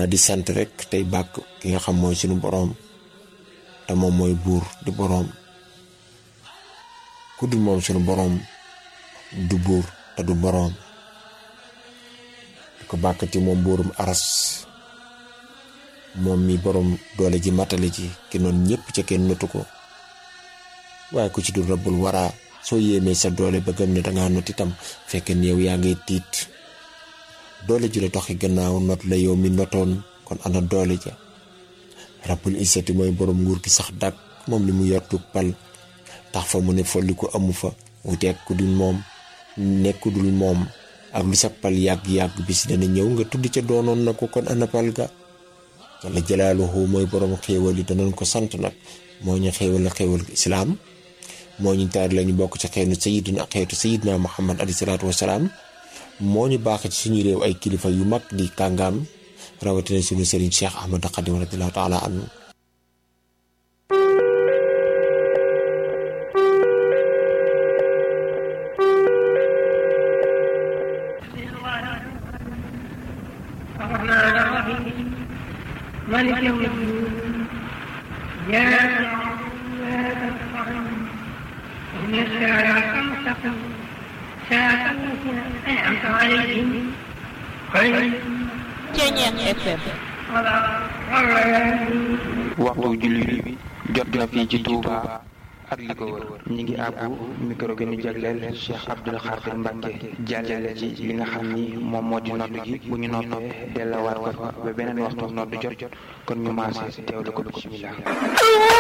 xanaa di sant rek tey bàkk ki nga xam mooy sunu boroom te moom mooy buur di boroom ku dul moom sunu boroom du buur te du boroom di ko bàkkati moom buurum aras moom mi boroom doole ji matale ji ki noonu ñépp ca kenn notu ko waaye ku ci dul rabbul waraa soo yéemee sa doole ba gëm ne dangaa not itam fekk ne yow yaa ngay tiit doole ji la doxi gannaaw not la yow mi notoon kon ana doole ja rabbul isati mooy boroom nguur gi sax dàkk moom li mu yor tug pal tax fa mu ne folli ko amu fa wuteeg ku dul moom nekku dul moom ak lu sa pal yàgg-yàgg bis dana ñëw nga tudd ca doonoon na ko kon ana pal ga jalla jalaaluhu mooy boroom xéewal yi danañ ko sant nag moo ñu xéewal la xéewal islaam moo ñu taar lañu bokk ci xeetu sayidina xeetu sayidina muhammad alayhi salaatu wasalaam moo ñu baax ci suñu réew ay kilifa yu mag di kàngaam rawatina suñu sëriñ cheikh ahmad xadim radiallahu taala anhu الرحمن الرحيم مالك يوم الدين إياك نعبد وإياك نستعين اهدنا الصراط المستقيم صراط الذين أنعمت عليهم غير Ceeñeex FM waxtu julli bi jot na fii ci Touba ak li ko wër ñi ngi àbbu micro gi ñu jagleel Cheikh Abdoul Khadir Mbacke jàllale ci li nga xam ni moom moo di nodd gi bu ñu noppee dellawaat ko fa ba beneen waxtu nodd jot kon ñu maase teewlu ko bismillah